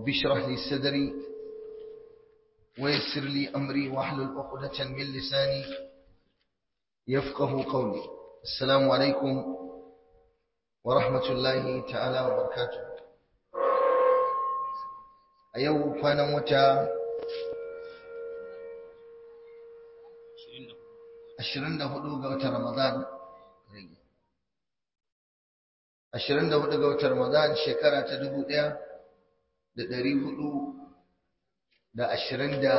رب اشرح لي صدري ويسر لي أمري واحلل عقدة من لساني يفقه قولي السلام عليكم ورحمة الله تعالى وبركاته أيوه كان متى ashirin da hudu ga watan Ramadan ashirin da hudu ga watan Ramadan shekara ta dubu ɗaya da ɗari hudu da ashirin da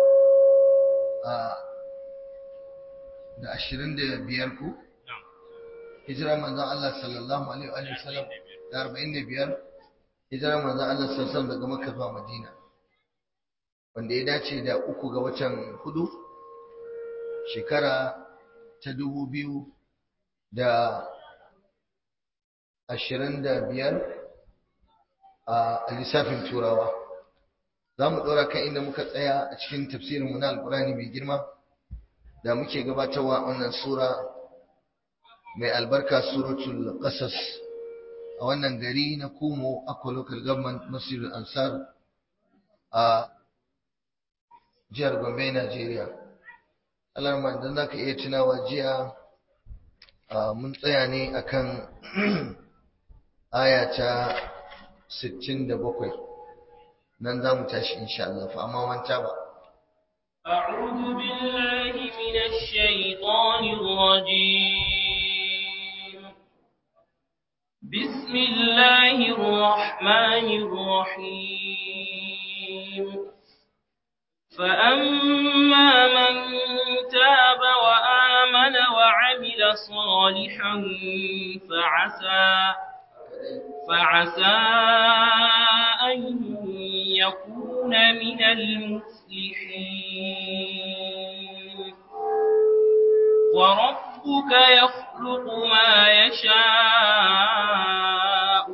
da ashirin da biyar ku hijira manzan Allah sallallahu alaihi wa sallam da arba'in da biyar hijira manzan Allah sallallahu daga Makka zuwa Madina wanda ya dace da uku ga watan hudu shekara ta dubu biyu da ashirin da biyar a lissafin turawa za mu ɗora kan inda muka tsaya a cikin tafsirinmu na alkurani mai girma da muke gabatarwa wannan sura mai albarka suratul qasas a wannan gari na kumo akwa local government masjidul ansar a jihar gombe nigeria alarma idan za ka iya tunawa jiya mun tsaya ne akan aya ta 67 nan za mu tashi insha Allah fa amma manta ba أعوذ بالله من الشيطان الرجيم بسم الله الرحمن الرحيم فأما من تاب وآمن وعمل صالحا فعسى فعسى أن يكون من المفلحين وربك يخلق ما يشاء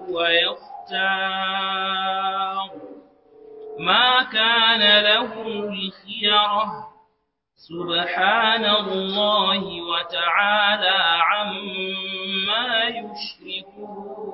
ويختار ما كان لهم الخيرة سبحان الله وتعالى عما يشركون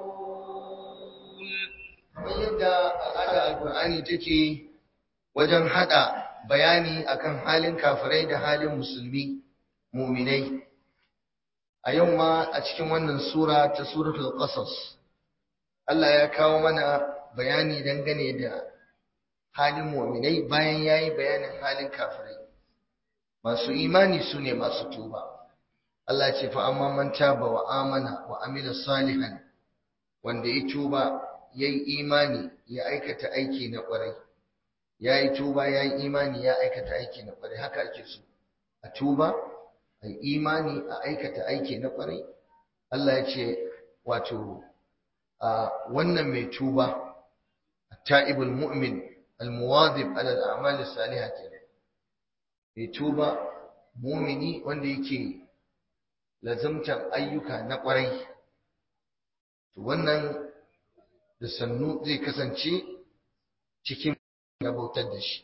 yadda al'ada alkur'ani take wajen hada bayani akan halin kafirai da halin musulmi muminai a yau ma a cikin wannan sura ta suratul qasas Allah ya kawo mana bayani dangane da halin muminai bayan yayi bayanin halin kafirai masu imani su ne masu tuba Allah ce fa amma man taba wa amana wa amila salihan wanda ya tuba yayi imani ya aikata aiki na kwarai yayi tuba yayi imani ya aikata aiki na kwarai haka ake so a tuba ai imani a aikata aiki na kwarai Allah ya ce wato a wannan mai tuba at-ta'ibul mu'min al-muwadhib ala al-a'mal as-salihah mai tuba mumini wanda yake lazimtan ayyuka na kwarai to wannan da sannu zai kasance cikin bautar da shi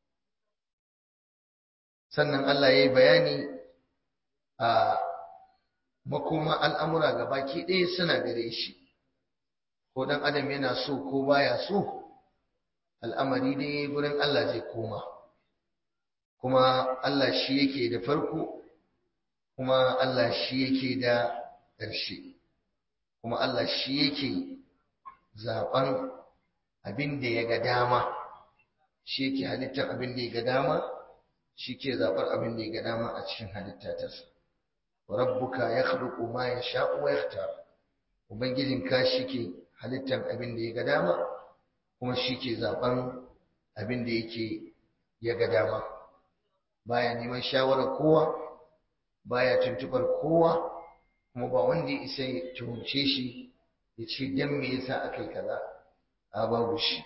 sannan Allah ya yi bayani a makoma al'amura ga baki ɗaya suna gare shi ko ɗan adam yana so ko baya so al'amari dai gurin Allah zai koma kuma Allah shi yake da farko kuma Allah shi yake da ƙarshe kuma Allah shi yake zaɓen abin da ya ga dama shi yake halittar abin da ya ga dama shi ke zaɓar abin da ya ga dama a cikin halitta ta sa rabbuka ya khluqu ma yasha'u wa yakhtar ubangijinka shi ke halittar abin da ya ga dama kuma shi ke zaɓen abin da yake ya ga dama baya neman shawarar kowa baya tuntubar kowa kuma ba wanda ya isa ya tuhumce shi ya ce dan me yasa aka yi kaza a babu shi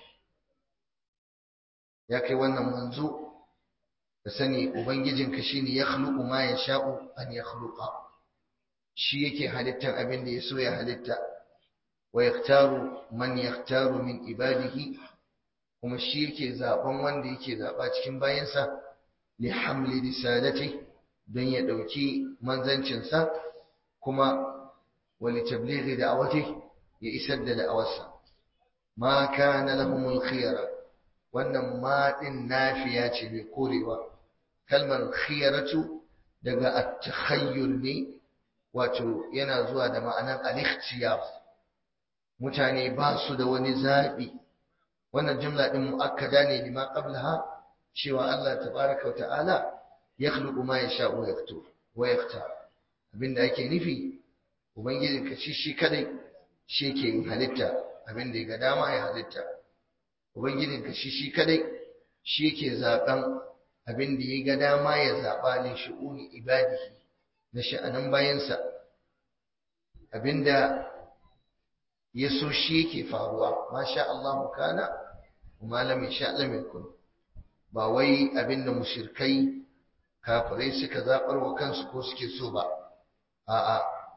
ya kai wannan manzo ka sani ubangijinka shine ya khluqu ma yasha'u an yakhluqa shi yake halittar abin da ya so ya halitta wa yaktaru man yaktaru min ibadihi kuma shi yake zaben wanda yake zaba cikin bayansa li hamli risalati don ya dauki manzancinsa kuma wa li tablighi da'awati ya isar da da'awarsa ma kana lahumul khiyara wannan ma din nafiya ce mai korewa kalmar khiyaratu daga at-takhayyul ne wato yana zuwa da ma'anar al-ikhtiyar mutane ba su da wani zabi wannan jumla din muakkada ne lima qablaha cewa Allah tabaraka wa ta'ala yakhluqu ma yasha'u wa yaktub wa yaktar abinda ake nufi ubangiji ka shi shi kadai shi yake yin halitta abinda ya ga dama ya halitta ubangijin ka shi shi kadai shi yake zaben abinda ya ga dama ya zaba li shu'uni ibadihi na sha'anin bayansa abinda ya so shi yake faruwa masha Allah kana kuma lam yasha lam yakun ba wai abinda mushrikai kafirai suka zabar wa kansu ko suke so ba a'a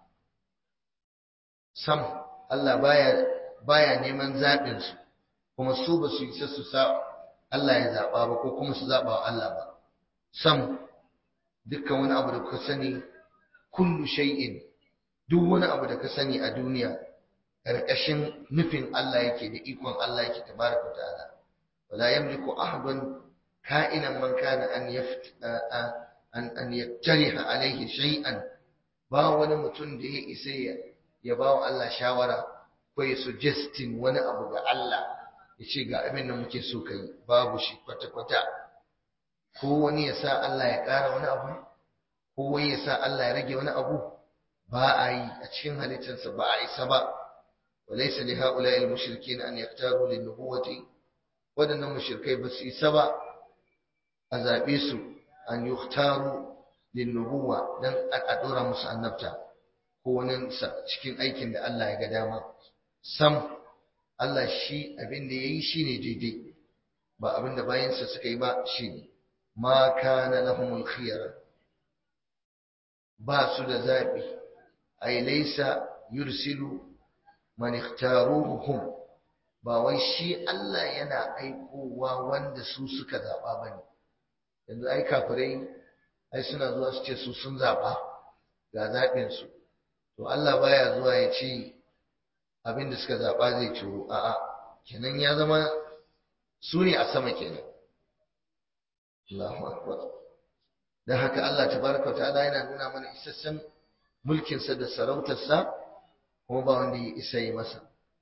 sam Allah baya baya neman zabin su kuma su ba su isa su sa Allah ya zaba ba ko kuma su zaba wa Allah ba sam dukkan wani abu da kuka sani kullu shay'in duk wani abu da ka sani a duniya ƙarƙashin nufin Allah yake da ikon Allah yake tabaraka ta'ala wala yamliku ahadun ka'inan man kana an an an yattariha alaihi shay'an ba wani mutum da ya isa ya ya ba wa Allah shawara ko ya suggesting wani abu ga Allah ya ce ga abin da muke so kai babu shi kwata-kwata ko wani ya sa Allah ya ƙara wani abu ko wani ya sa Allah ya rage wani abu ba a yi a cikin halittarsa ba a isa ba وليس لهؤلاء المشركين أن يختاروا للنبوة ودن المشركين بس سبا أزابيسو أن يختاروا للنبوة دن أدورا مسأنبتا هو ننسى cikin aikin da Allah ya ga dama sam Allah shi abin da yayi shine daidai ba abin da bayansa suka yi ba shine ma kana lahumul khiyara ba su da zabi ay laysa yursilu man ikhtaruhum ba wai shi Allah yana aikowa wanda su suka zaba bane yanzu ai kafirai ai suna zuwa su ce su sun zaba ga zabin su to Allah baya zuwa ya ce abin da suka zaba zai ciro a'a kenan ya zama su ne a sama kenan Allahu akbar dan haka Allah tabaraka wa ta'ala yana nuna mana isassan mulkinsa da sarautarsa kuma ba wanda ya isa yi masa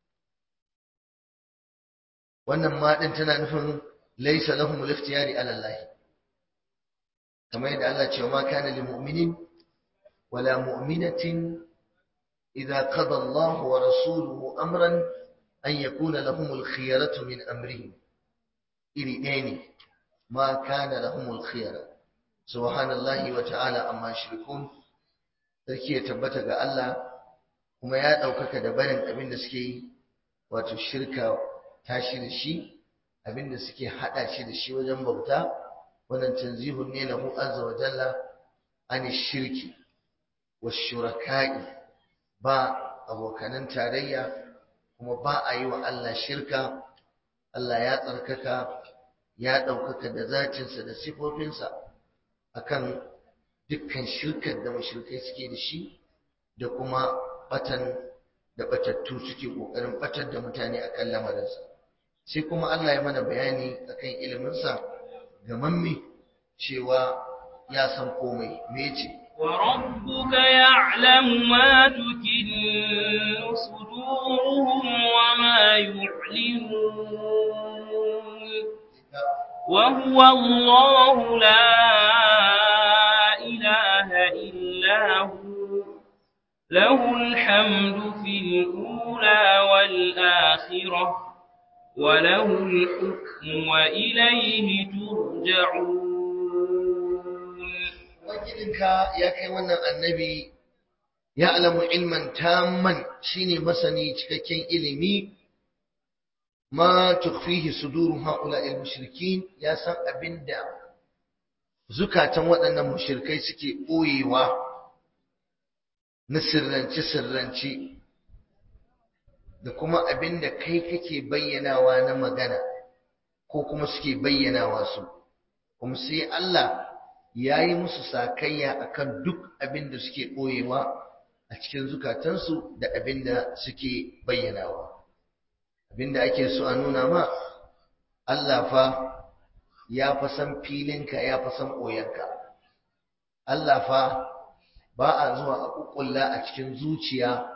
wannan ma din tana nufin laysa lahum al-ikhtiyari ala Allah kamar yadda Allah ce ma kana lil mu'minin wala mu'minatin idza qada Allah wa rasuluhu amran an yakuna lahum al-khiyaratu min amrihim iri ɗaya ne ma kana lahum al-khiyara subhanallahi wa ta'ala amma shirkun sarki ya tabbata ga Allah kuma ya ɗaukaka da barin abin da suke yi wato shirka tashi da shi abin da suke haɗa shi da shi wajen bauta wannan tanzihun ne lahu azza wa jalla an shirki wa shuraka'i ba abokanan tarayya kuma ba a yi wa Allah shirka Allah ya tsarkaka ya ɗaukaka da zatinsa da sifofinsa akan dukkan shirkar da mashirkai suke da shi da kuma batan da batattu suke kokarin batar da mutane akan lamarinsa sai kuma Allah ya mana bayani akan iliminsa ga mamme cewa ya san komai me yace وربك يعلم ما تكن صدورهم وما يعلنون وهو الله لا إله إلا هو له الحمد في الأولى والآخرة وله الحكم وإليه ترجعون wakilinka ya kai wannan annabi ya alamu ilman tamman shine masani cikakken ilimi ma tukfihi suduru haula mushrikin ya san abinda zukatan waɗannan mushrikai suke ɓoyewa na sirrance-sirrance da kuma abin da kai kake bayyanawa na magana ko kuma suke bayyanawa su kuma sai Allah ya yi musu sakayya akan duk abin da suke ɓoyewa a cikin zukatansu da abin da suke bayyanawa abinda ake so a nuna ma Allah fa ya fa san filinka ya fa san ɓoyanka Allah fa ba a zuwa a ƙuƙulla a cikin zuciya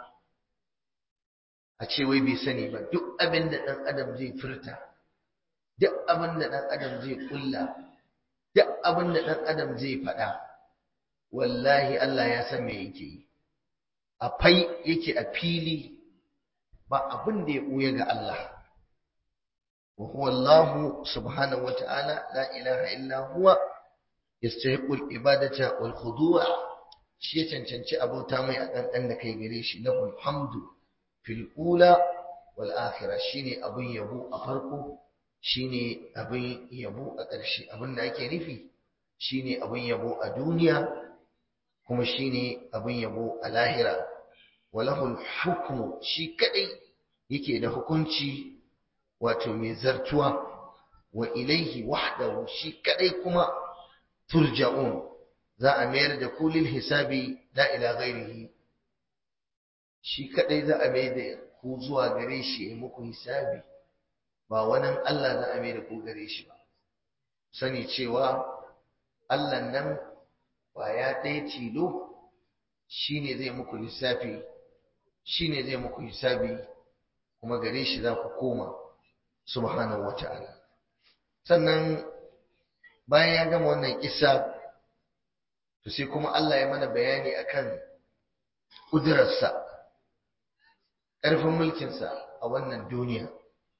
a ce wai bai sani ba duk abin da ɗan adam zai furta duk abin da ɗan adam zai ƙulla duk abin da ɗan adam zai faɗa wallahi Allah ya san me yake yi a fai yake a fili ba abin da ya ɓuya ga Allah wa huwa Allah subhanahu wa ta'ala la ilaha illa huwa yastahiqu al-ibadata wal khudu' shi ya cancanci abota mai a ɗanɗan da kai gare shi lahul hamdu fil ula wal akhirah shine abin yabo a farko shine abin yabo a ƙarshe abin da ake nufi shine abin yabo a duniya kuma shine abin yabo a lahira walahul hukmu shi kadai yake da hukunci wato mai zartuwa wa ilaihi wahdahu shi kadai kuma turja'un za a mayar da kulil hisabi la ila ghairihi shi kadai za a mayar da ku zuwa gare shi ya muku hisabi ba wani Allah za a mayar da ku gare shi ba sani cewa Allah nan ya ɗaya tilo shine zai muku lissafi shine zai muku hisabi kuma gare shi za ku koma subhanahu wata'ala sannan bayan ya gama wannan kissa to sai kuma Allah ya mana bayani akan kudurarsa ƙarfin mulkinsa a wannan duniya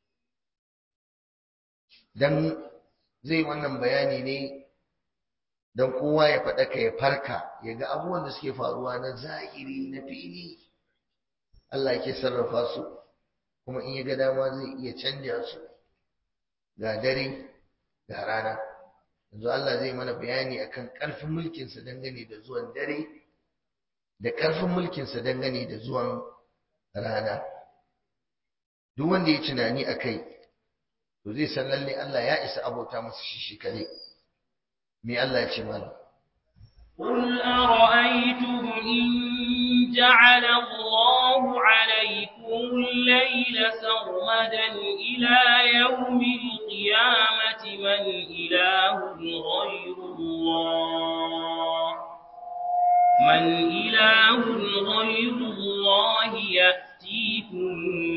dan zai wannan bayani ne don kowa ya faɗaka ya farka ya ga abubuwan da suke faruwa na zahiri na fili Allah yake sarrafa su kuma in ya ga dama zai iya canja su ga dare ga rana yanzu Allah zai mana bayani akan ƙarfin mulkinsa dangane da zuwan dare da ƙarfin mulkinsa dangane da zuwan rana duk wanda ya tunani a kai to zai san lalle Allah ya isa abota masa shi shi kare me Allah ya ce mana قل أرأيتم إن جعل الله عليكم الليل سرمدا إلى يوم القيامة من إله غير الله من إله غير الله يأتيكم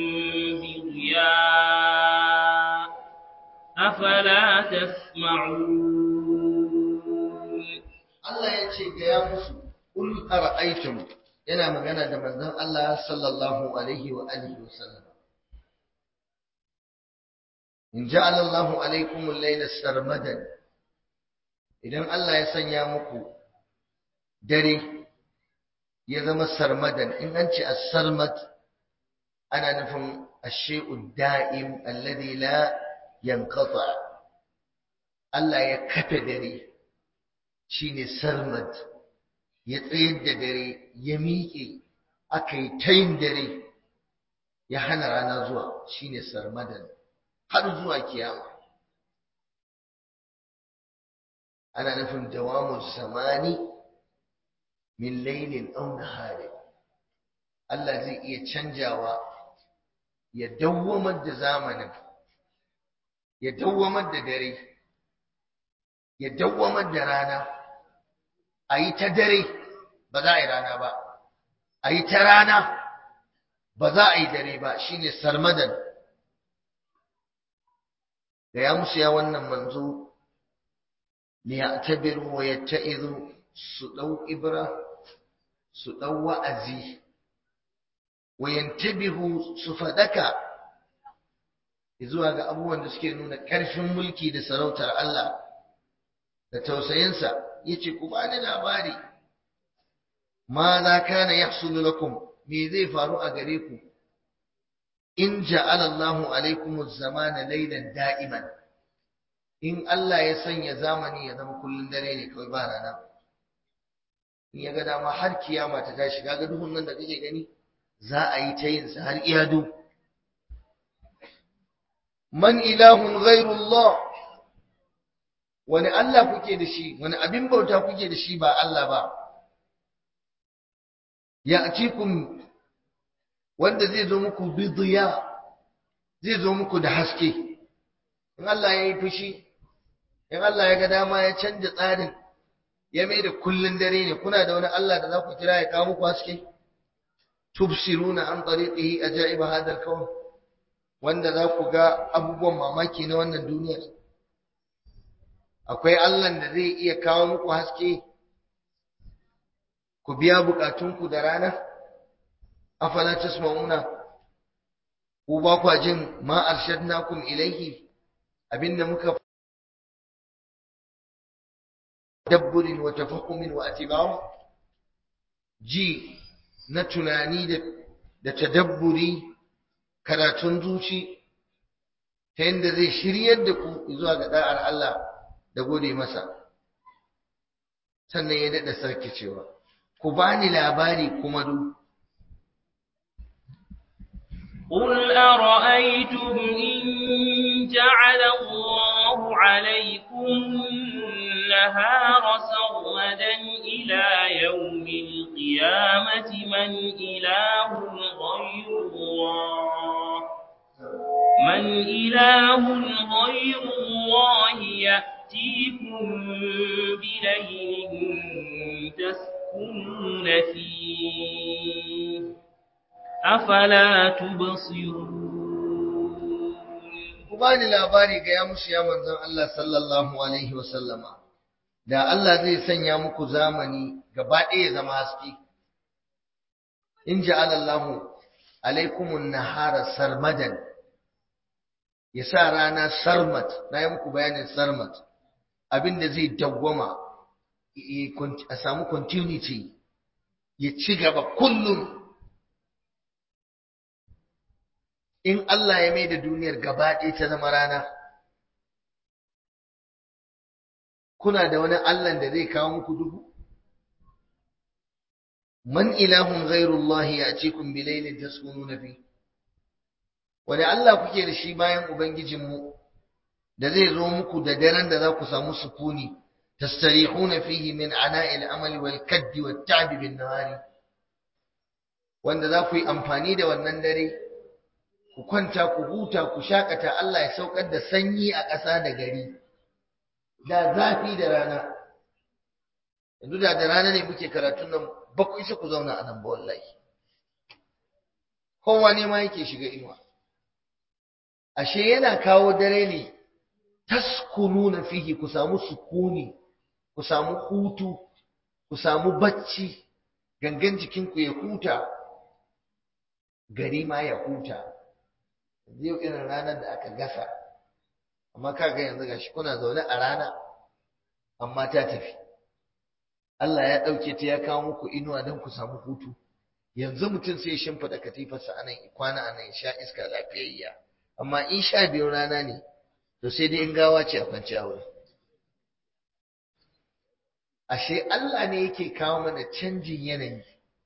بضياء أفلا تسمعون Allah ya ce ga ya musu kul ara'aytum yana magana da manzon Allah sallallahu alaihi wa alihi wasallam in ja'ala Allahu alaikum al-layla sarmadan idan Allah ya sanya muku dare ya zama sarmadan in an ce as-sarmad ana nufin ash-shay'u da'im alladhi la yanqata Allah ya kafe dare shine sarmad ya tsayar da dare ya miƙe aka yi tayin dare ya hana rana zuwa shine sarmadan har zuwa kiyama ana nufin dawamun samani min lailin aw nahari Allah zai iya canjawa ya dawwamar da zamanin ya dawwamar da dare ya dawwamar da rana a yi ta dare ba za a yi rana ba a yi ta rana ba za a yi dare ba shine sarmadan da ya musu ya wannan manzo ne ya tabiru wa ya ta'izu su ɗau ibra su ɗau wa'azi wa yantabihu su faɗaka zuwa ga abubuwan da suke nuna ƙarfin mulki da sarautar Allah da tausayinsa yace ku bani labari ma za kana yahsulu lakum me zai faru a gare ku in ja'ala Allahu alaikum az-zamana laylan da'iman in Allah ya sanya zamani ya zama kullun dare ne kawai ba rana in ya ga dama har kiyama ta tashi kaga duhun nan da kake gani za a yi ta yin sa har iyadu man ilahun ghairullah wani Allah kuke da shi wani abin bauta kuke da shi ba Allah ba ya atikum wanda zai zo muku bidiya zai zo muku da haske in Allah ya yi fushi in Allah ya ga dama ya canja tsarin ya mai da kullun dare ne kuna da wani Allah da za ku kira ya kawo muku haske tubsiruna an tariqihi ajaiba hadal kawn wanda za ku ga abubuwan mamaki na wannan duniya akwai Allah da zai iya kawo muku haske ku biya bukatunku da rana afala tasma'una ku ba kwa jin ma arshadnakum ilaihi abinda muka dabburin wa tafakkumin wa atiba'u ji na tunani da da tadabburi karatun zuci ta yadda zai shiryar da ku zuwa ga da'ar Allah da gode masa sannan ya daɗa sarki cewa ku bani labari kuma duk قل أرأيتم إن جعل الله عليكم النهار سرمدا إلى يوم القيامة من إله غير الله من إله غير الله يأتيكم بليل تسكنون فيه أفلا تبصرون ku bani labari ga ya musu ya manzon Allah sallallahu alaihi wa sallama da Allah zai sanya muku zamani gaba ɗaya zama haske in ja'ala Allah alaikumun nahara sarmadan ya sa rana sarmat na yi muku bayanin sarmat abinda zai dawwama a samu continuity ya ci gaba kullum in Allah ya mai da duniyar gaba ɗaya ta zama rana kuna da wani Allah da zai kawo muku duhu man ilahun ghairullahi ya'tikum bilailin taskununa fi wani Allah kuke da shi bayan ubangijinmu da zai zo muku da daren da za ku samu sukuni tastarihuna fihi min ana'il amali wal kaddi wat ta'bi bin nahari wanda za ku yi amfani da wannan dare ku kwanta ku huta ku shakata Allah ya saukar da sanyi a ƙasa da gari da zafi da rana yanzu da da rana ne muke karatun nan ba ku isa ku zauna a nan ba wallahi kowa ne ma yake shiga inuwa ashe yana kawo dare ne taskununa fihi ku samu sukuni ku samu hutu ku samu bacci gangan jikinku ya huta gari ma ya huta yau irin ranar da aka gasa amma kaga yanzu gashi kuna zaune a rana amma ta tafi Allah ya ɗauke ta ya kawo muku inuwa don ku samu hutu yanzu mutum sai ya shimfiɗa katifarsa anan kwana anan ya sha iska lafiyayya amma in sha biyu rana ne to sai dai in gawa ce a kwanci a wurin ashe Allah ne yake kawo mana canjin yanayi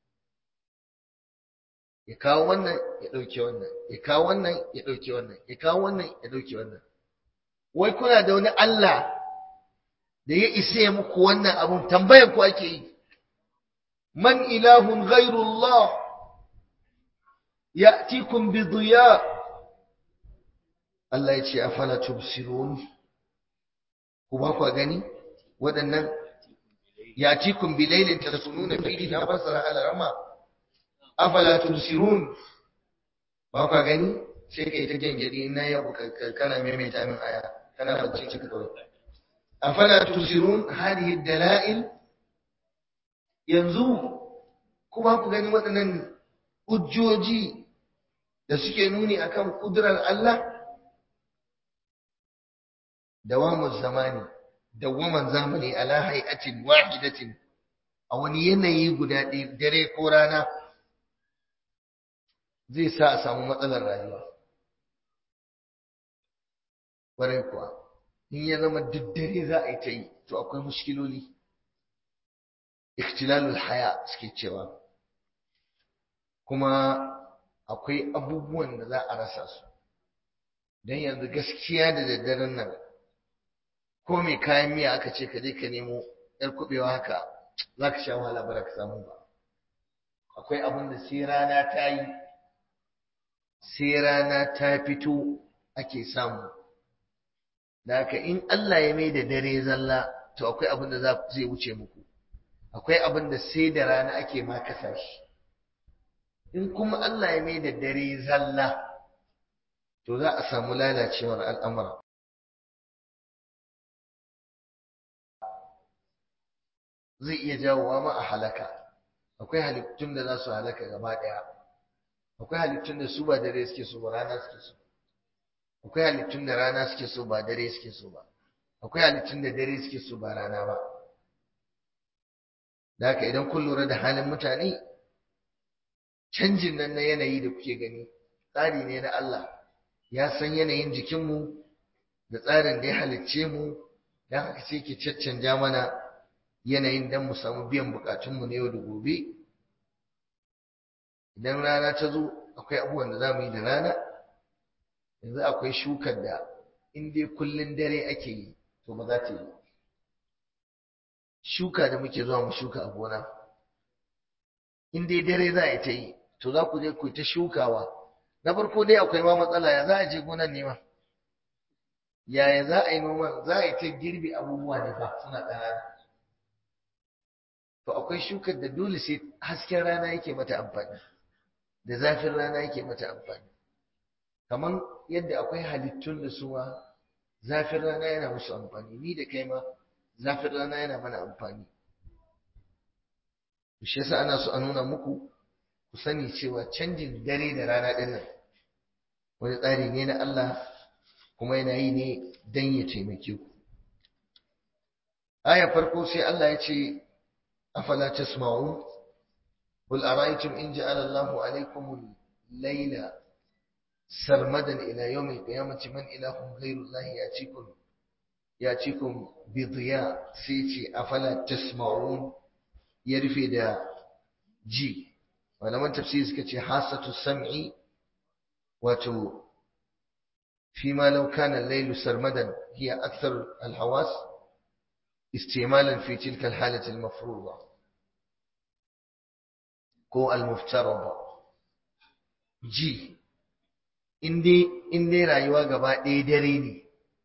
ya kawo wannan ya ɗauke wannan ya kawo wannan ya ɗauke wannan ya kawo wannan ya ɗauke wannan wai kuna da wani Allah da ya isa ya muku wannan abun tambayar ku ake yi man ilahun ghairullah ya'tikum bi diya Allah ya ce afala tubsirun ku ba ku gani waɗannan ya'tikum bi laylin tasununa fihi ta fasara al-rama afala tubsirun ba ku gani sai kai ta gengedi na yau kana maimaita min aya kana bacci cika kawai afala tubsirun hadhihi dalail yanzu kuma ku gani waɗannan hujjoji da suke nuni akan kudurar Allah dawamu zamani dawaman zamani ala hay'atin wahidatin a wani yanayi guda ɗaya dare ko rana zai sa a samu matsalar rayuwa ƙwarai kuwa in ya zama duk dare za a yi ta yi to akwai mushkiloli ikhtilalul haya suke cewa kuma akwai abubuwan da za a rasa su don yanzu gaskiya da daddaren nan ko mai kayan miya aka ce ka je ka nemo yar kubewa haka za ka sha wahala ba ka samu ba akwai abin da sai rana ta yi sai rana ta fito ake samu da haka in Allah ya mai da dare zalla to akwai abin da zai wuce muku akwai abin da sai da rana ake ma kasa shi in kuma Allah ya mai da dare zalla to za a samu lalacewar al'amura zai iya jawowa ma a halaka akwai halittun da za su halaka gaba ɗaya akwai halittun da su ba dare suke so ba rana suke so akwai halittun da rana suke so ba dare suke so ba akwai halittun da dare suke so ba rana ba da haka idan kun lura da halin mutane canjin nan na yanayi da kuke gani tsari ne na Allah ya san yanayin jikinmu da tsarin da ya halicce mu don haka sai ke caccanja mana yanayin don mu samu biyan bukatunmu na yau da gobe idan rana ta zo akwai abubuwan da za mu yi da rana yanzu akwai shukar da in dai kullun dare ake yi to ba za ta yi shuka da muke zuwa mu shuka a gona in dai dare za a ta yi to za ku je ku ta shukawa na farko dai akwai ma matsala ya za a je gonan nema yaya za a yi noman za a yi ta girbi abubuwa ne ba suna ƙanana to akwai shukar da dole sai hasken rana yake mata amfani da zafin rana yake mata amfani kamar yadda akwai halittun da su ma zafin rana yana musu amfani ni da kai ma zafin rana yana mana amfani shi yasa ana so a nuna muku ku sani cewa canjin dare da rana ɗin nan wani tsari ne na Allah kuma yana yi ne don ya taimake ku aya farko sai Allah ya ce afala tasma'un qul ara'aytum in ja'ala Allahu 'alaykum al-layla sarmadan ila yawm al-qiyamati man ilahun ghayru Allah ya'tikum ya'tikum bi dhiya sai ce afala tasma'un ya rufe da ji malaman tafsiri suka ce hasatu sam'i wato فيما لو كان الليل سرمدا هي أكثر الحواس استعمالا في تلك الحالة المفروضة كو المفترضة جي إندي إندي رايوا غبا دي دريني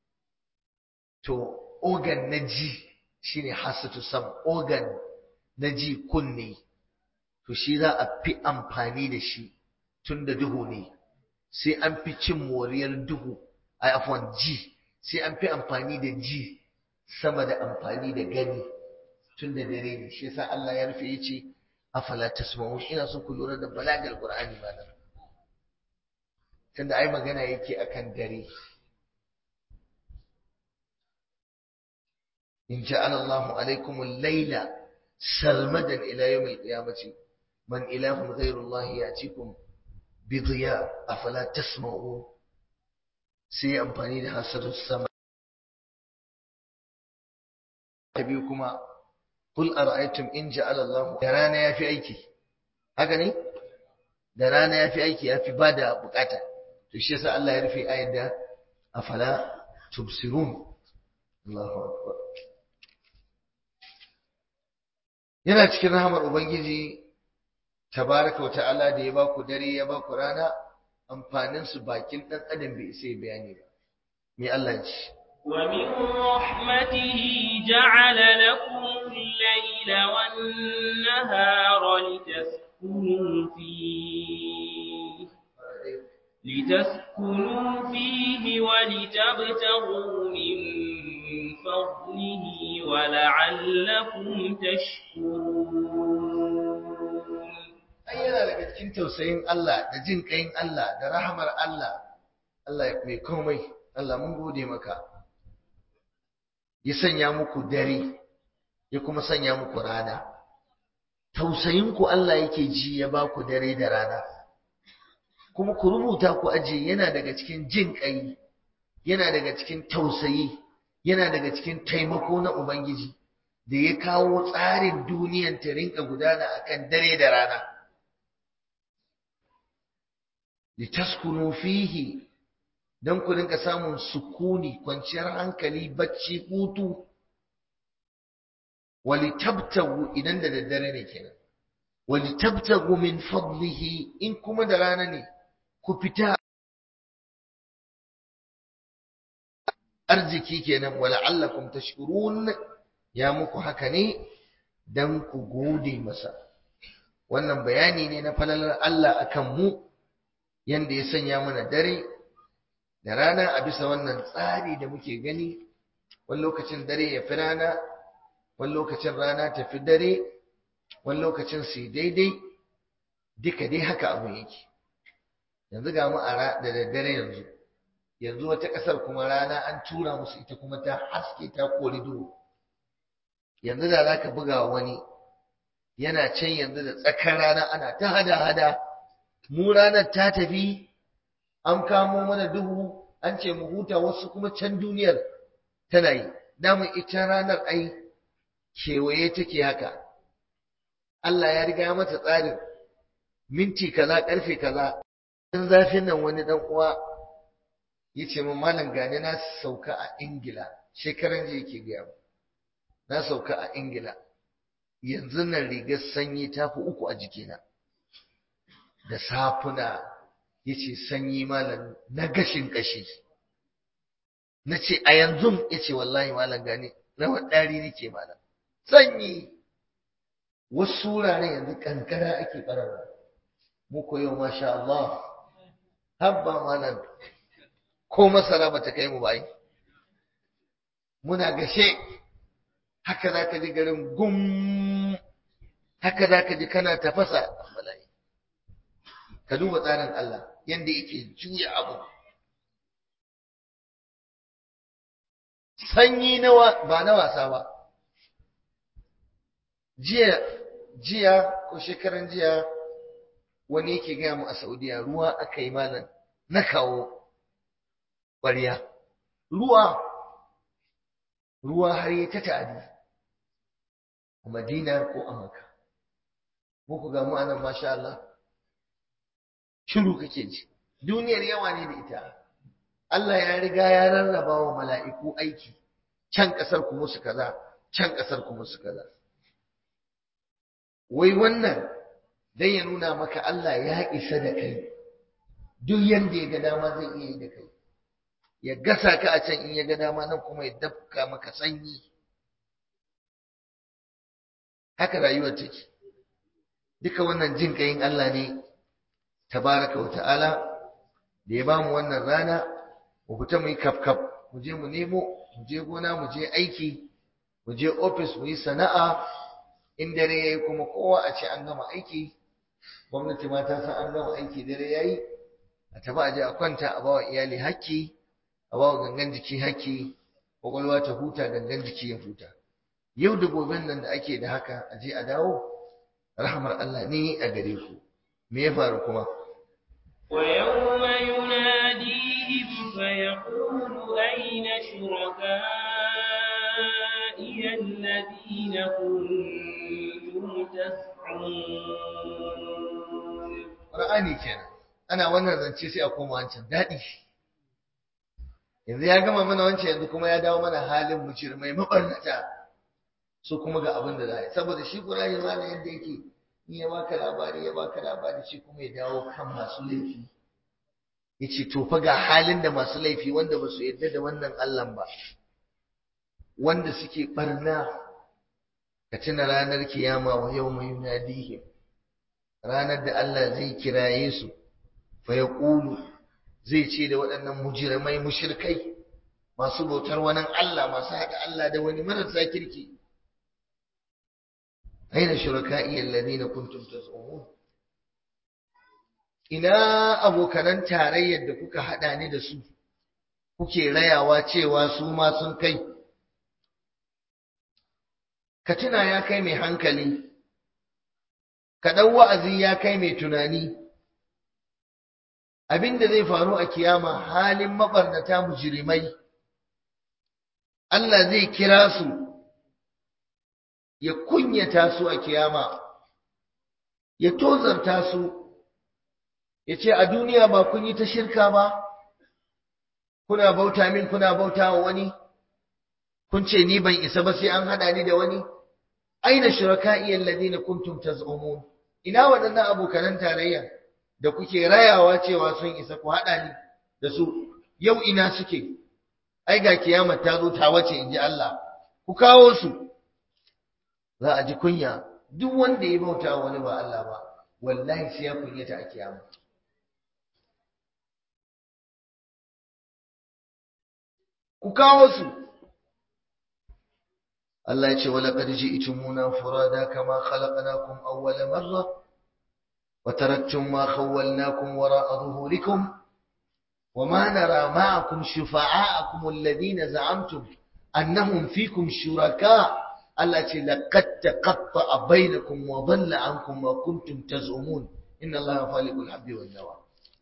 تو organ na ji shine hasatu sam organ na ji kunne to shi za a fi amfani da shi tun da duhu ne sai an fi cin moriyar duhu a afwan ji sai an fi amfani da ji sama da amfani da gani tun da dare ne shi yasa Allah ya rufe yace afala tasma'un ina so ku lura da balagal qur'ani malam tunda ai magana yake akan dare in ja'ala Allahu alaykum al-layla sarmadan ila yawm al-qiyamati man ilahun ghayru Allah ya'tikum bidiya afala tasma'u sai amfani da hasadu sama ta biyu kuma kul ara'aytum in ja'ala Allah da rana yafi aiki haka ne da rana yafi aiki yafi bada bukata to shi yasa Allah ya rufe ayar da afala tubsirun Allahu akbar yana cikin rahamar ubangiji tabaraka wa ta'ala da ya baku dare ya baku rana amfanin su bakin dan adam bai isa bayani ba me Allah ya ce ومن رحمته جعل لكم الليل والنهار لتسكنوا فيه لتسكنوا فيه ولتبتغوا من فضله ولعلكم تشكرون ai yana daga cikin tausayin Allah da jin ƙayin Allah da rahamar Allah Allah mai komai Allah mun gode maka ya sanya muku dare ya kuma sanya muku rana tausayin ku Allah yake ji ya ba ku dare da rana kuma ku rubuta ku aje yana daga cikin jin ƙai yana daga cikin tausayi yana daga cikin taimako na Ubangiji da ya kawo tsarin duniyan ta rinka gudana akan dare da rana litaskunu fihi don ku rinka samun sukuni kwanciyar hankali bacci hutu walitabtagu idan da daddare ne kenan walitabtagu min fadlihi in kuma da rana ne ku fita arziki kenan wala'allakum tashkurun ya muku haka ne dan ku gode masa wannan bayani ne na falalar Allah akan mu yanda ya sanya mana dare da rana a bisa wannan tsari da muke gani wani lokacin dare ya fi rana wani lokacin rana ta fi dare wani lokacin su daidai duka dai haka abu yake yanzu ga mu a da daddare yanzu yanzu wata ƙasar kuma rana an tura musu ita kuma ta haske ta kori duhu yanzu da za ka buga wani yana can yanzu da tsakar rana ana ta hada-hada mu ranar ta tafi an kamo mana duhu an ce mu huta wasu kuma can duniyar tana yi damun ita ranar ai kewaye take haka Allah ya riga mata tsarin minti kaza karfe kaza in zafin nan wani dan uwa ya ce min malam gani na sauka a ingila shekaran jiya yake gaya mu na sauka a ingila yanzu nan rigar sanyi ta fi uku a jikina da safuna ya ce sanyi malam na gashin kashi na ce a yanzu ya ce wallahi malam gani rawar ɗari nake malam sanyi wasu wuraren yanzu kankara ake ɓararwa muku yau masha Allah habba malam ko masara bata kai mu ba yi muna gashe haka za ka ji garin gum haka za ka ji kana tafasa bala'i ka duba tsarin Allah yadda yake juya abu sanyi nawa ba na wasa ba jiya jiya ko shekaran jiya wani yake gaya mu a Saudiya ruwa aka yi malam na kawo ƙwariya ruwa ruwa har yi ta ta'adi a Madina ko a Makka muku ga mu anan masha Allah shiru kake ji duniyar yawa ne da ita Allah ya riga ya rarraba wa mala'iku aiki can ƙasar ku musu kaza can ƙasar ku musu kaza wai wannan dan ya nuna maka Allah ya isa da kai duk yanda ya ga dama zai iya yi da kai ya gasa ka a can in ya ga dama nan kuma ya dafka maka sanyi haka rayuwar take duka wannan jin kayin Allah ne tabaraka wa ta'ala da ya bamu wannan rana mu fita mu yi kafkaf mu je mu nemo mu je gona mu je aiki mu je ofis mu yi sana'a in dare yayi kuma kowa a ce an gama aiki gwamnati ma ta san an gama aiki dare yayi a tafi a je a kwanta a bawa iyali hakki a bawa gangan jiki hakki kwakwalwa ta huta gangan jiki ya huta yau da goben nan da ake da haka a je a dawo rahmar Allah ne a gare ku me ya faru kuma ويوم يناديهم فيقول أين شركائي الذين كنتم تزعمون Qur'ani kenan ana wannan zance sai a koma wancan daɗi yanzu ya gama mana wancan yanzu kuma ya dawo mana halin mujirmai mabarnata su kuma ga abin da za a yi saboda shi Qur'ani ma da yadda yake in ya baka labari ya baka labari shi kuma ya dawo kan masu laifi yace to fa ga halin da masu laifi wanda ba su yarda da wannan Allah ba wanda suke barna ka tuna ranar kiyama wa yawma yunadihim ranar da Allah zai kiraye su fa yaqulu zai ce da waɗannan mujirmai mushrikai masu bautar wani Allah masu haɗa Allah da wani marasa kirki aina shuraka'i alladhina kuntum taz'umun ina abokanan tarayyar da kuka haɗa ni da su kuke rayawa cewa su ma sun kai ka tuna ya kai mai hankali ka ɗau wa'azi ya kai mai tunani abin da zai faru a kiyama halin mabarnata mujirimai Allah zai kira su ya kunyata su a kiyama ya tozarta su ya ce a duniya ba kun yi ta shirka ba kuna bauta min kuna bauta wa wani kun ce ni ban isa ba sai an hada ni da wani aina shuraka'i alladhina kuntum taz'umun ina waɗannan abokanan tarayya da kuke rayawa cewa sun isa ku haɗa ni da su yau ina suke ai ga kiyama ta zo ta wace in ji Allah ku kawo su za a ji kunya duk wanda ya bauta wani ba Allah ba wallahi sai ya kunyata a kiyama ku kawo su Allah ya ce wala qad ji'tumuna furada kama khalaqnakum awwala marra wa taraktum ma khawwalnakum wara'a dhuhurikum وما نرى معكم شفعاءكم الذين زعمتم أنهم فيكم شركاء التي لقد تقطع بينكم وضل عنكم ما كنتم تزعمون إن الله خالق الحب والنوى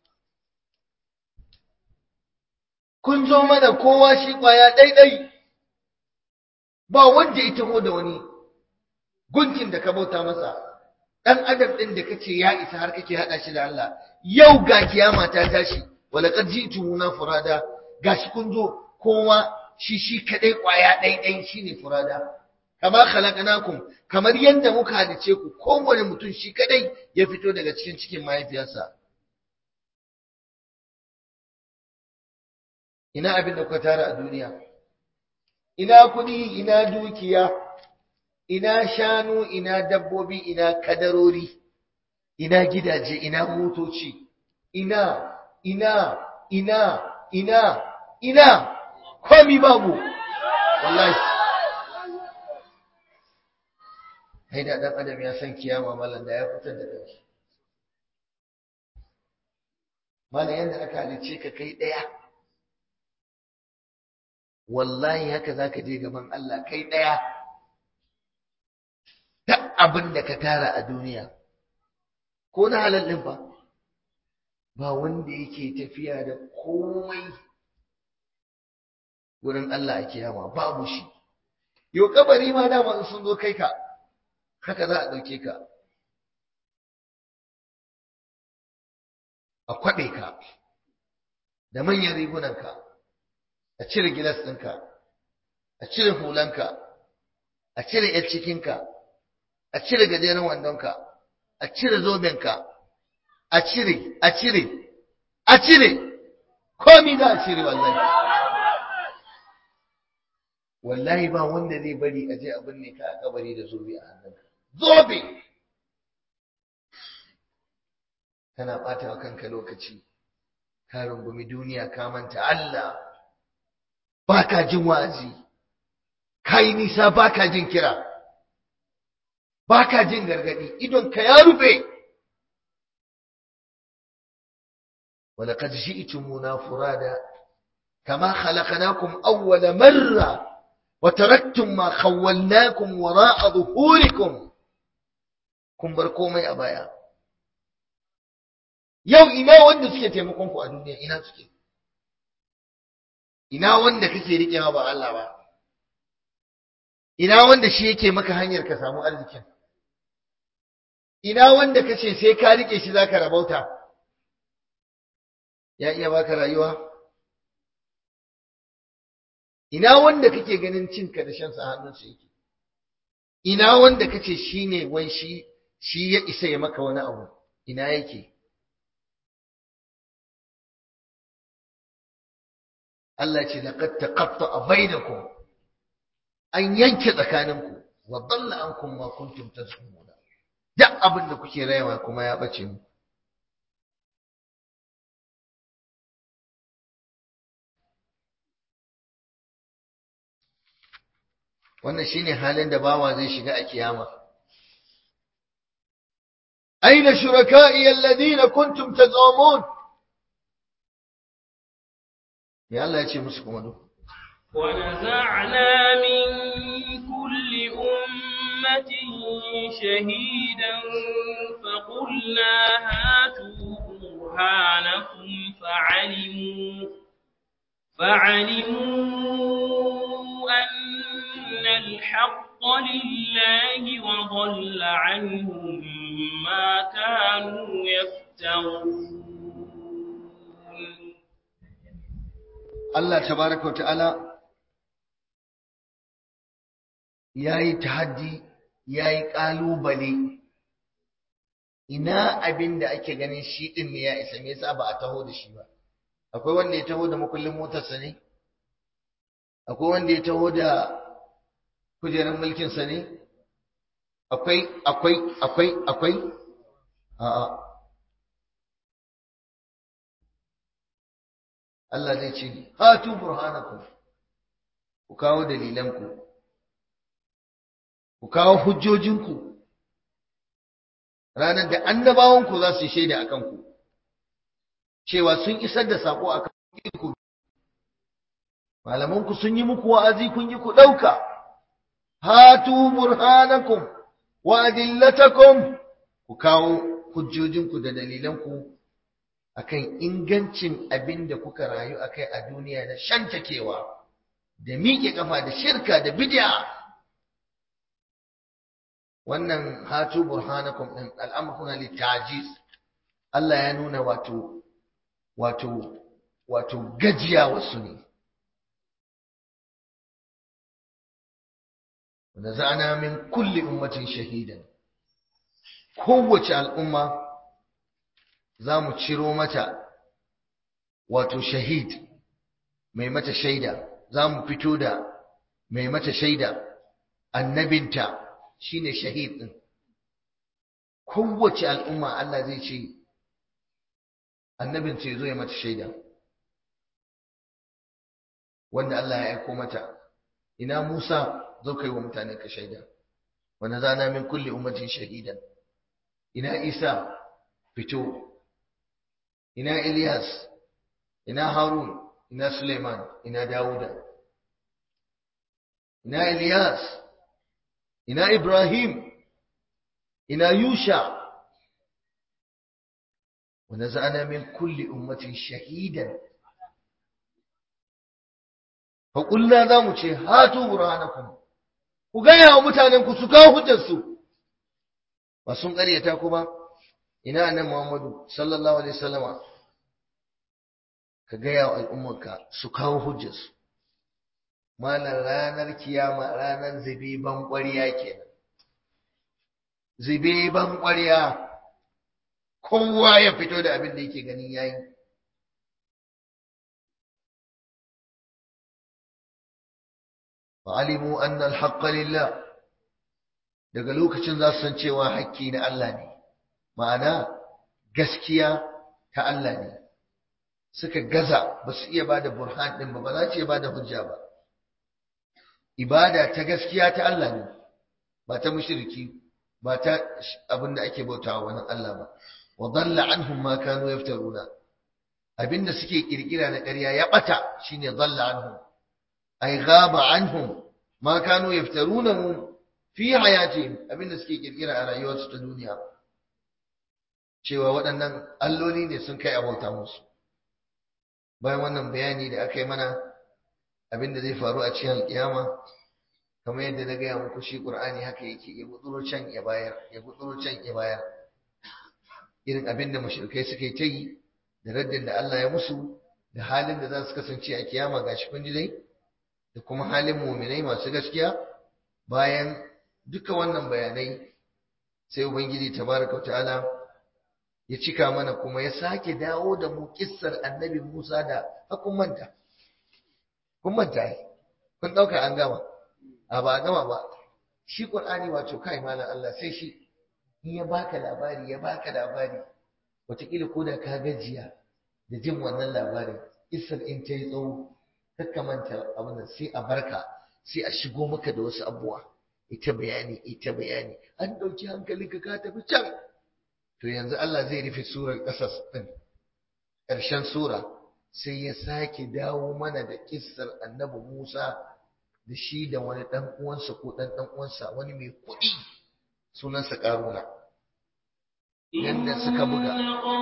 kun zo mana kowa shi kwaya ɗaiɗai ba wanda ita ho da wani gunkin da ka bauta masa ɗan adam ɗin da kace ya isa har kake haɗa shi da Allah yau ga kiyama ta tashi walaqad ji'tumuna furada gashi kun zo kowa shi shi kadai kwaya ɗaiɗai shine furada kama khalaqnakum kamar yadda muka halice ku kowane mutum shi kadai ya fito daga cikin cikin mahaifiyarsa ina abin da kuka tara a duniya ina kuɗi ina dukiya ina shanu ina dabbobi ina kadarori ina gidaje ina motoci ina ina ina ina ina komi babu wallahi hai da dan adam ya san kiyama mallan da ya fitar da kai mallan yanda aka halice ka kai daya wallahi haka zaka je gaban Allah kai daya duk abin da ka tara a duniya ko na halal din fa ba wanda yake tafiya da komai wurin Allah a kiyama babu shi yau kabari ma dama sun zo kai ka haka za a ɗauke ka a kwaɓe ka da manyan rigunanka a cire gilas ɗinka a cire hulanka a cire ‘yar cikinka a cire gajeren wandonka a cire zobenka a cire a cire a cire komi za a cire wallahi wallahi ba wanda zai bari a je a binne ka a kabari da zobe a hannunka zobe kana ɓata wa kanka lokaci ka rungumi duniya ka manta Allah ba ka jin wa'azi ka yi nisa ba ka jin kira ba ka jin gargaɗi idon ka ya rufe ولقد جئتمونا فرادا كما خلقناكم أول مرة وتركتم ما خولناكم وراء ظهوركم kun bar komai a baya yau ina wanda suke taimakon ku a duniya ina suke ina wanda kake riƙewa ba Allah ba ina wanda shi yake maka hanyar ka samu arzikin ina wanda kace sai ka rike shi zaka rabauta ya iya baka rayuwa ina wanda kake ganin cinka da shansa hannunsa yake ina wanda kace shine wai shi shi ya isa ya maka wani abu ina yake Allah ce laqad taqatta'a bainakum an yanke tsakaninku wa dalla ankum ma kuntum tazumuna duk abin da kuke rayuwa kuma ya bace mu wannan shine halin da bawa zai shiga a kiyama aina shuraka'i alladhina kuntum tazumun ya Allah ya ce musu kuma duk ونزعنا من كل أمة شهيدا فقلنا هاتوا برهانكم فعلموا فعلموا أن الحق لله وضل عنهم ما كانوا يفترون Allah tabaraka wa ta'ala yayi tahaddi yayi kalubale ina abin da ake ganin shi din ne ya isa me yasa ba a taho da shi ba akwai wanda ya taho da makullin motarsa ne akwai wanda ya taho da kujerar mulkinsa ne akwai akwai akwai akwai a'a Allah zai ce hatu burhanakum ku kawo dalilanku ku kawo hujjojinku ranar da annabawanku za su yi shaida a kanku cewa sun isar da sako a kanku malamanku sun yi muku wa'azi kun yi ku ɗauka hatu burhanakum wa adillatakum ku kawo hujjojinku da dalilanku akan ingancin abin da kuka rayu akai a duniya na shantakewa da miƙe kafa da shirka da bid'a wannan hatu burhanakum din al'amruna litajiz Allah ya nuna wato wato wato gajiya wasu ne ونزعنا من كل أمة شهيدا kowace al'umma za mu ciro mata wato shahid mai mata shaida za mu fito da mai mata shaida annabinta shine shahid ɗin kowace al'umma Allah zai ce annabinta ya zo ya mata shaida wanda Allah ya aiko mata ina Musa zo kai wa mutane ka shaida wa nazana min kulli ummatin shahidan ina Isa fito ina Ilyas ina Harun ina Suleiman ina Dawuda ina Ilyas ina Ibrahim ina Yusha wa nazana min kulli ummatin shahidan fa qulna za mu ce hatu burhanakum ku gaya wa mutanenku su kawo hujjarsu ba sun ƙaryata ku ba ina nan Muhammadu sallallahu alaihi wasallama ka gaya wa al'ummarka su kawo hujjarsu malar ranar kiyama ranar zibiban ƙwariya kenan zibiban ƙwariya kowa ya fito da abin da yake ganin yayi فعلموا أن الحق لله daga lokacin za su san cewa hakki na Allah ne ma'ana gaskiya ta Allah ne suka gaza ba su iya bada burhan din ba ba za su iya bada hujja ba ibada ta gaskiya ta Allah ne ba ta mushriki ba ta abinda ake bautawa wani Allah ba wa dalla anhum ma kanu yaftaruna abinda suke kirkira na ƙarya ya bata shine dalla anhum ay ghaba anhum ma kanu yaftarunahu fi hayatihim abinda suke kirkira a rayuwarsu ta duniya cewa waɗannan alloli ne sun kai abauta musu bayan wannan bayani da aka yi mana abinda zai faru a cikin alƙiyama kamar yadda na gaya muku shi ƙur'ani haka yake ya gutsuro can ya bayar ya gutsuro can ya bayar irin abinda mushrikai suka yi ta yi da raddin da Allah ya musu da halin da za su kasance a kiyama gashi kun ji dai da kuma halin muminai masu gaskiya bayan duka wannan bayanai sai ubangiji tabaraka wa ta'ala ya cika mana kuma ya sake dawo da mu kissar annabi Musa da hakun manta kun manta ai kun dauka an gama a ba gama ba shi qur'ani wato kai malam Allah sai shi in ya baka labari ya baka labari wataƙila ko da ka gajiya da jin wannan labarin kissar in ta yi tsawo manta abin da sai a barka sai a shigo maka da wasu abubuwa ita bayani ita bayani an ɗauki hankalinka ka tafi can to yanzu Allah zai rufe surar ƙasas ɗin ƙarshen sura sai ya sake dawo mana da kissar annabi Musa da shi da wani ɗan uwansa ko ɗan ɗan uwansa wani mai kuɗi sunansa ƙaruna yadda suka buga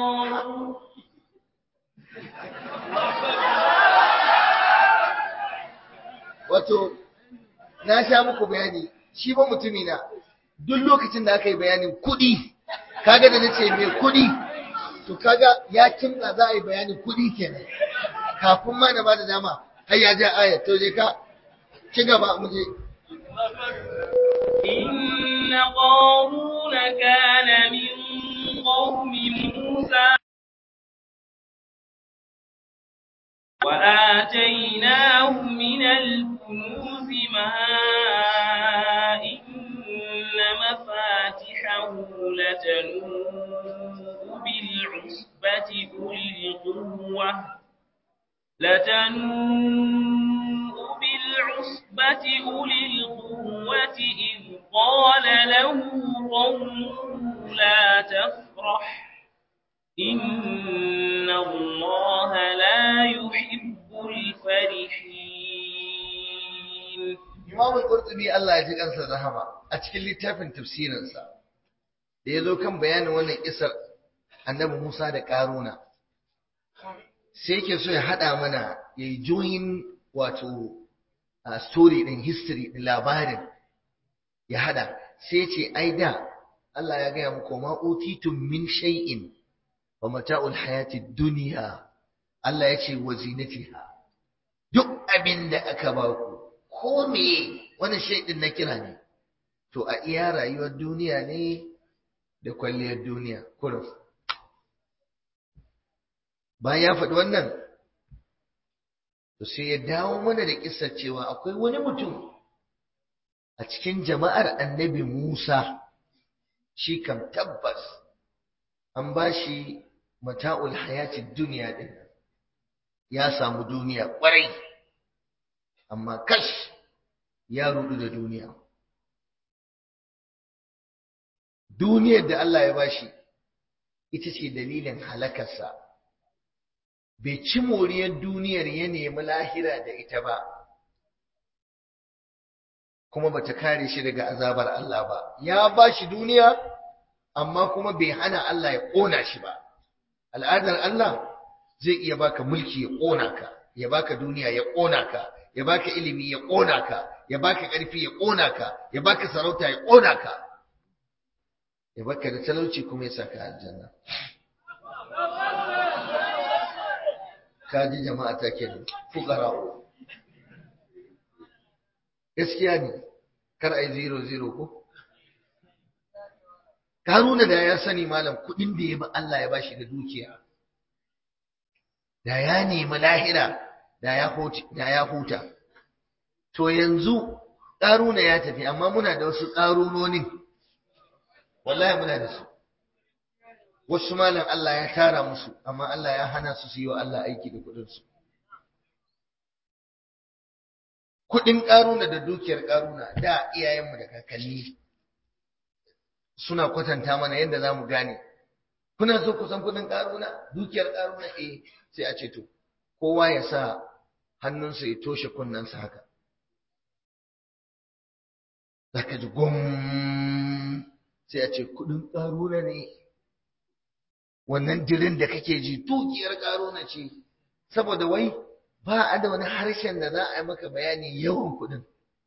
wato na sha muku bayani shi ba mutumi na duk lokacin da aka yi bayanin kuɗi kaga da nace mai kuɗi to kaga ya kimta za a yi bayanin kuɗi kenan kafin ma na bada dama har ya ja aya to je ka ci gaba mu je إن قارون كان من قوم موسى وآتيناه من الكنوز ما إن مفاتحه لتنوء بالعصبة أولي القوة لتنوء بالعصبة أولي القوة إذ قال له قومه لا تفرح إن الله لا يحب الفرحين Imam al-Qurtubi Allah ya ji kansa rahama a cikin littafin tafsirinsa da ya zo kan bayanin wannan isar annabi Musa da Karuna sai yake so ya hada mana ya yi join wato a story din history din labarin ya hada sai ce ai da Allah ya gaya muku ma utitum min shay'in wa mata'ul hayati dunya Allah ya ce wa zinatiha duk abin da aka ba ku ko me wani shaidin na kira ne to a iya rayuwar duniya ne da kwalliyar duniya kurum bayan ya faɗi wannan to sai ya dawo mana da kisar cewa akwai wani mutum a cikin jama'ar annabi Musa shi kam tabbas an ba shi mata'ul hayatid duniya din ya samu duniya ƙwarai amma kash ya rudu da duniya duniyar da Allah ya bashi ita ce dalilin halakarsa bai ci moriyar duniyar ya nemi lahira da ita ba kuma bata kare shi daga azabar Allah ba ya bashi duniya amma kuma bai hana Allah ya ƙona shi ba al'adar Allah zai iya baka mulki ya ƙona ka ya baka duniya ya ƙona ka ya baka ilimi ya ƙona ka ya baka ƙarfi ya ƙona ka ya baka sarauta ya ƙona ka ya baka da talauci kuma ya saka aljanna ka ji jama'a ta kenan fuqara gaskiya ne kar ai zero zero ko Karuna da ya sani malam kuɗin da ya ba Allah ya bashi da dukiya da ya nemi lahira da ya huta to yanzu ƙaruna ya tafi amma muna da wasu ƙarunonin wallahi muna da su wasu malam Allah ya tara musu amma Allah ya hana su su yi wa Allah aiki da kuɗinsu kuɗin ƙaruna da dukiyar ƙaruna da iyayenmu da kakanni suna kwatanta mana yadda za mu gane kuna so ku san kuɗin ƙaruna dukiyar ƙaruna eh sai a ce to kowa ya sa hannunsa ya toshe kunnensa haka za ka ji gwam sai a ce kudin ƙaruna ne wannan jirin da kake ji dukiyar ƙaruna ce saboda wai ba a da wani harshen da za a yi maka bayani yawan kudin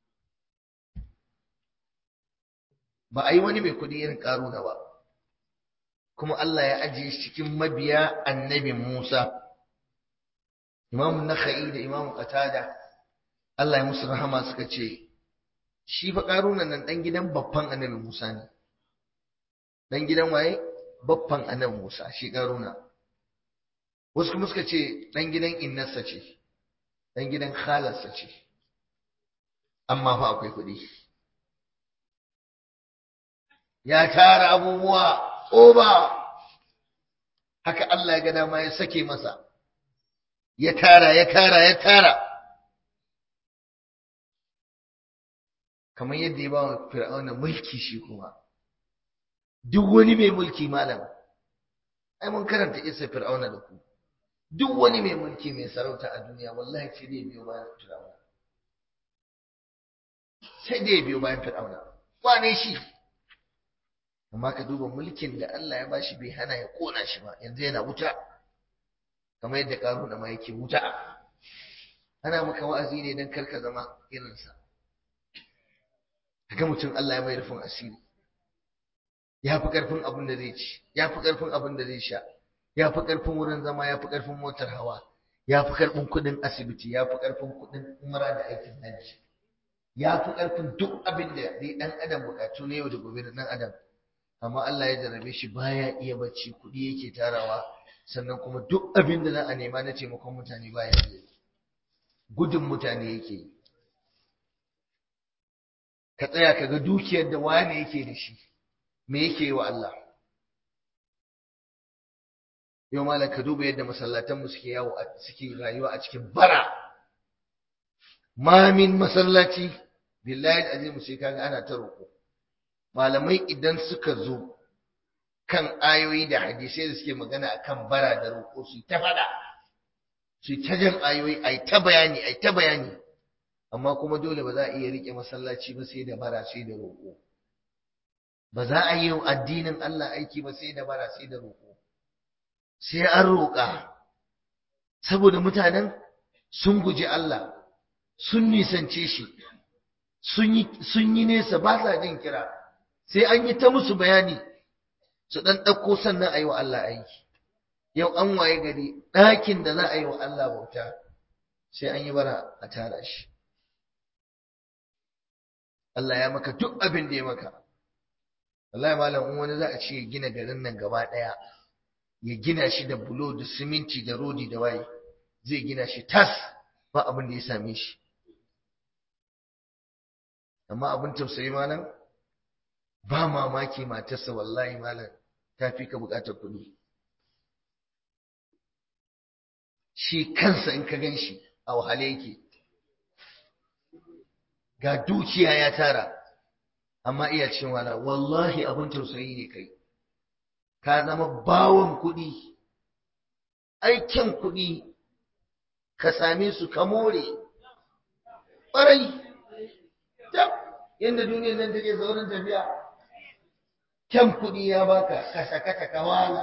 ba a yi wani mai kudi irin ƙaruna ba kuma Allah ya ajiye shi cikin mabiya annabi Musa Imam Nakhai da Imam Qatada Allah ya musu rahama suka ce shi fa Karuna nan dan gidan babban Annabi Musa ne dan gidan waye babban Annabi Musa shi Karuna wasu kuma suka ce dan gidan innarsa ce dan gidan khalarsa ce amma fa akwai kuɗi ya tara abubuwa oba haka Allah ya ga dama ya sake masa ya tara ya tara ya tara kamar yadda ya ba wa fir'auna mulki shi kuma duk wani mai mulki malam ai mun karanta isa fir'auna da ku duk wani mai mulki mai sarauta a duniya wallahi sai dai biyo bayan fir'auna sai dai biyo bayan fir'auna wane shi amma ka duba mulkin da Allah ya bashi bai hana ya kona shi ba yanzu yana wuta kamar yadda karuna ma yake wuta ana maka wa'azi ne don karka zama irinsa ga mutum Allah ya mai rufin asiri ya fi ƙarfin abin da zai ci ya fi ƙarfin abin da zai sha ya fi ƙarfin wurin zama ya fi ƙarfin motar hawa ya fi ƙarfin kuɗin asibiti ya fi ƙarfin kuɗin umara da aikin hajji ya fi ƙarfin duk abin da dai ɗan adam buƙatu na yau da gobe da ɗan adam amma Allah ya jarabe shi baya iya bacci kuɗi yake tarawa sannan kuma duk abin da za a nema na taimakon mutane baya iya gudun mutane yake yi ka tsaya ka ga dukiyar da wane yake da shi me yake yi wa Allah yau malam ka duba yadda masallatanmu suke yawo suke rayuwa a cikin bara mamin masallaci billahi azim sai kaga ana ta roƙo malamai idan suka zo kan ayoyi da hadisai da suke magana akan bara da roƙo su ta faɗa su ta jan ayoyi ai ta bayani ai ta bayani amma kuma dole ba za a iya rike masallaci ba sai da bara sai da roƙo ba za a yi addinin Allah aiki ba sai da bara sai da roƙo sai an roƙa saboda mutanen sun guji Allah sun nisance shi sun yi nesa ba sa jin kira sai an yi ta musu bayani su ɗan ɗauko sannan a yi wa Allah aiki yau an waye gari ɗakin da za a yi wa Allah bauta sai an yi bara a tara shi Allah ya maka duk abin da ya maka wallahi malam in wani za a ce ya gina garin nan gaba ɗaya ya gina shi da bulo da siminti da rodi da waye zai gina shi tas ba abin da ya same shi amma abin tausayi malam ba mamaki matarsa wallahi malam ta fi ka bukatar kuɗi shi kansa in ka gan shi a wahale yake ga dukiya ya tara amma iya cin wala wallahi abin tausayi ne kai ka zama bawon kuɗi aikin kuɗi ka same su ka more ƙwarai yadda duniyar nan take saurin tafiya kyan kuɗi ya baka ka sakata ka wala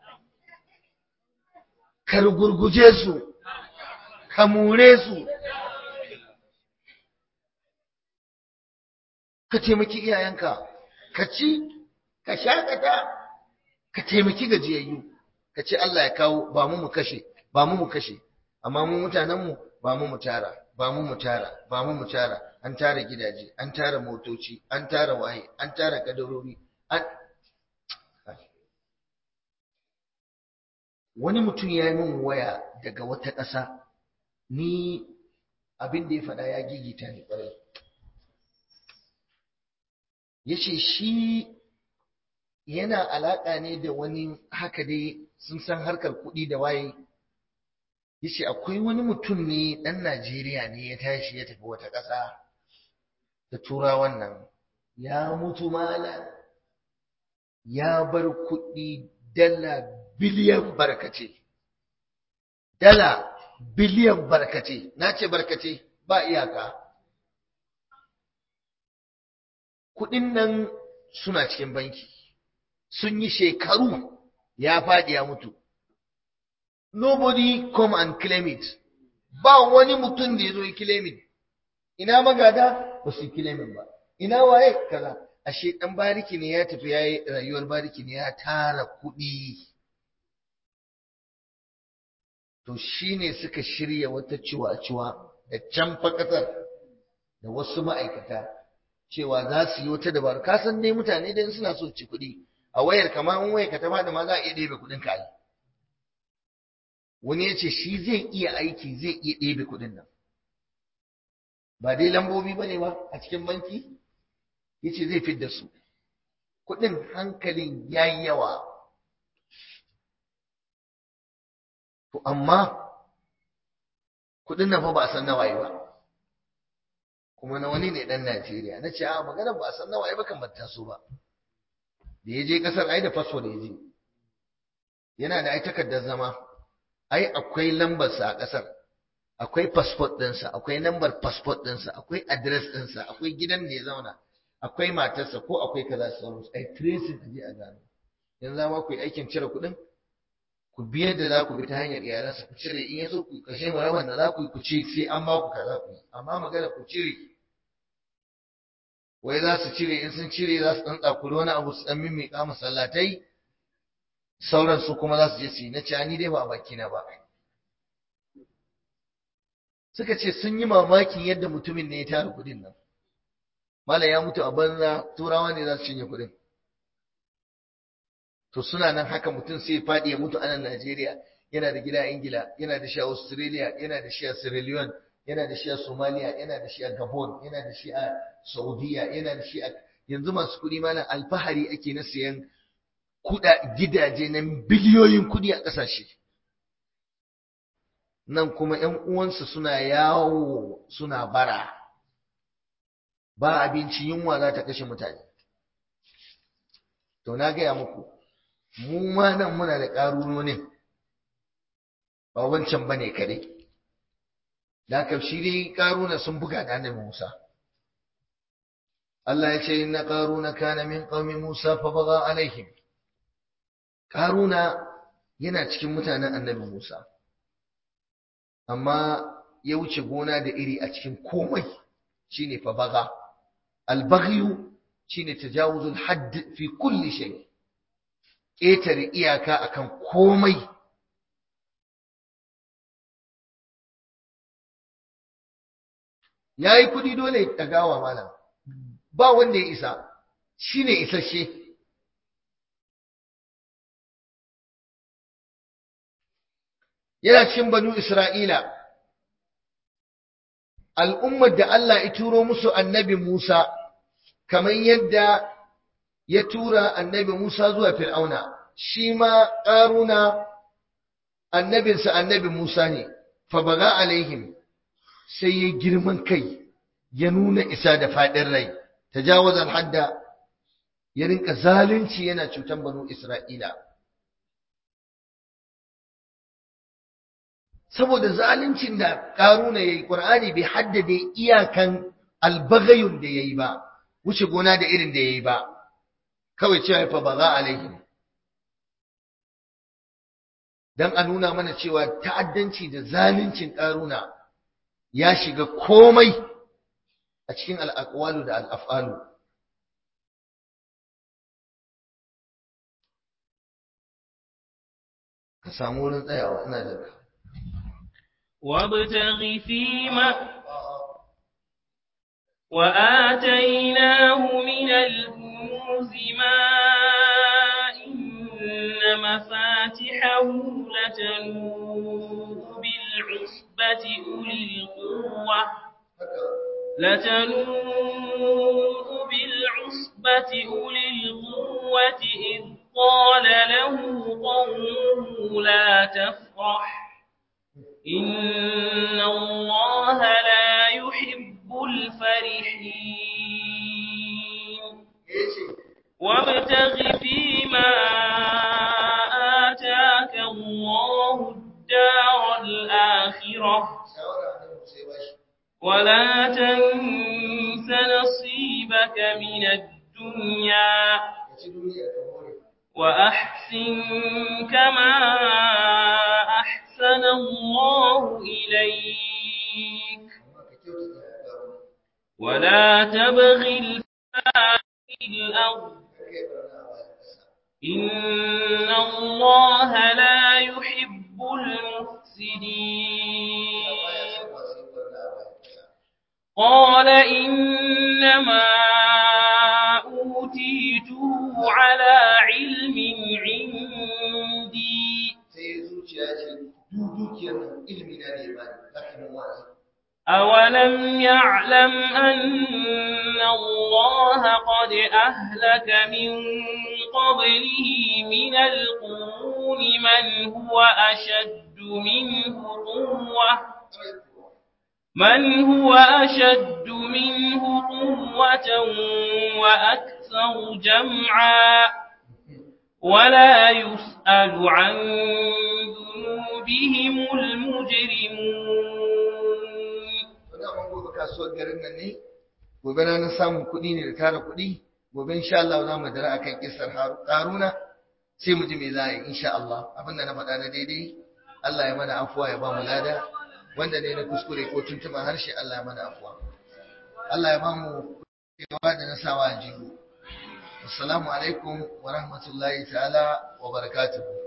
ka rugurguje su ka more su ka taimaki iyayenka ka ci ka shakata ka taimaki gajiyayyu ka ce Allah ya kawo ba mu mu kashe ba mu mu kashe amma mu mutanenmu ba mu mu tara ba mu mu tara ba mu mu tara an tara gidaje an tara motoci an tara waye an tara kadarori an wani mutum ya yi min waya daga wata ƙasa ni abin da ya faɗa ya gigita ni ƙwarai ya ce shi yana alaƙa ne da wani haka dai sun san harkar kuɗi da waye ya ce akwai wani mutum ne ɗan najeriya ne ya tashi ya tafi wata ƙasa da turawan nan ya mutu mala ya bar kuɗi dala biliyan barkace dala biliyan barkace na ce barkace ba iyaka kuɗin nan suna cikin banki sun yi shekaru ya faɗi ya mutu nobody come and claim it ba wani mutum da ya zo ya claim it ina magada ba su claim it ba ina waye kaza ashe dan bariki ne ya tafi yayi rayuwar bariki ne ya tara kuɗi to shine suka shirya wata ciwa-ciwa da can fakatar da wasu ma'aikata cewa za su yi wata dabaru ka san dai mutane dai suna so ci kuɗi a wayar kamar in wayar ka ta fada ma za a iya ɗebe kuɗin ka yi wani ya ce shi zai iya aiki zai iya ɗebe kuɗin nan ba dai lambobi ba ne ba a cikin banki ya ce zai fidda su kuɗin hankalin ya yi yawa to amma kuɗin nan fa ba a san nawaye ba kuma na wani ne ɗan Najeriya na ce a magana ba a san nawaye ba kan ba taso ba da ya je ƙasar ai da fasfo da ya je yana da ai takardar zama ai akwai lambarsa a ƙasar akwai passport ɗinsa akwai lambar passport ɗinsa akwai address ɗinsa akwai gidan da ya zauna akwai matarsa ko akwai kaza su sauransu ai tracing a je a gano yanzu za ku yi aikin cire kuɗin ku biyar da za ku bi ta hanyar iyalansa ku cire in ya so ku kashe maraban da za ku yi ku ce sai an ba ku kaza ku yi amma magana ku cire wai za su cire in sun cire za su ɗan tsakuri wani abu su ɗan mimmiƙa masallatai sauran su kuma za su je su yi na ce ni dai ba a bakina ba suka ce sun yi mamakin yadda mutumin ne ya tara kuɗin nan malam ya mutu a banza turawa ne za su cinye kuɗin to suna nan haka mutum sai faɗi ya mutu a nan Najeriya yana da gida a Ingila yana da shi a Australia yana da shi a Sierra Leone yana da shi a Somalia yana da shi a Gabon yana da shi a Saudiya yana da shi a yanzu masu kuɗi malam alfahari ake na siyan kuɗa gidaje na biliyoyin kuɗi a ƙasashe nan kuma ‘yan uwansu suna yawo suna bara ba abinci yunwa za ta kashe mutane to na gaya muku mu ma nan muna da ƙarunonin ba wancan ba ne kare da haka shi dai ƙaruna sun buga da annabi Musa Allah ya ce inna ƙaruna kana min qaumi Musa fa baga alaihim ƙaruna yana cikin mutanen annabi Musa amma ya wuce gona da iri a cikin komai shine fa baga al-baghyu shine tajawuzul hadd fi kulli shay ƙetare iyaka akan komai yayi kudi dole ya tagawa malam ba wanda ya isa shine isasshe yana cikin banu Isra'ila al'ummar da Allah ya turo musu annabi Musa kamar yadda ya tura annabi Musa zuwa Fir'auna, shi ma ƙaruna annabinsa annabi Musa ne, fabaga alaihim sai ya girman kai ya nuna isa da faɗin rai, ta jawazar hadda ya rinka zalunci yana cutan banu Isra'ila. Saboda zaluncin da ƙaruna ya yi, ƙur'ani bai haddade iyakan albagayun da ya yi ba, wuce gona da irin da ya yi ba. kawai cewa fa ba za alaihim dan a nuna mana cewa ta'addanci da zaluncin karuna ya shiga komai a cikin al'aqwalu da al'afalu ka samu wurin tsayawa ina da وابتغ فيما وآتيناه من الكنوز ما إن مفاتحه لتنوء بالعصبة أولي القوة لتنوء بالعصبة أولي القوة إذ قال له قومه لا تفرح إن الله لا يحب الفرحين وابتغ فيما آتاك الله الدار الآخرة ولا تنس نصيبك من الدنيا وأحسن كما أحسن الله إليك ولا تبغ الفساد في الأرض إن الله لا يحب المفسدين قال إنما أوتيته على علم عندي أولم يعلم أن الله قد أهلك من قبله من القرون من هو أشد منه قوة من هو أشد منه قوة وأكثر جمعا ولا يسأل عن ذنوبهم المجرمون kasuwar garin nan ne gobe na samun kuɗi ne da tara kuɗi gobe insha Allah za mu dara akan kissar Haruna sai mu ji me za a yi insha Allah abinda na faɗa na daidai Allah ya mana afuwa ya ba mu lada wanda ne na kuskure ko tuntuma harshe Allah ya mana afuwa Allah ya ba mu yawa da na sawa jigo assalamu alaikum wa rahmatullahi ta'ala wa barakatuh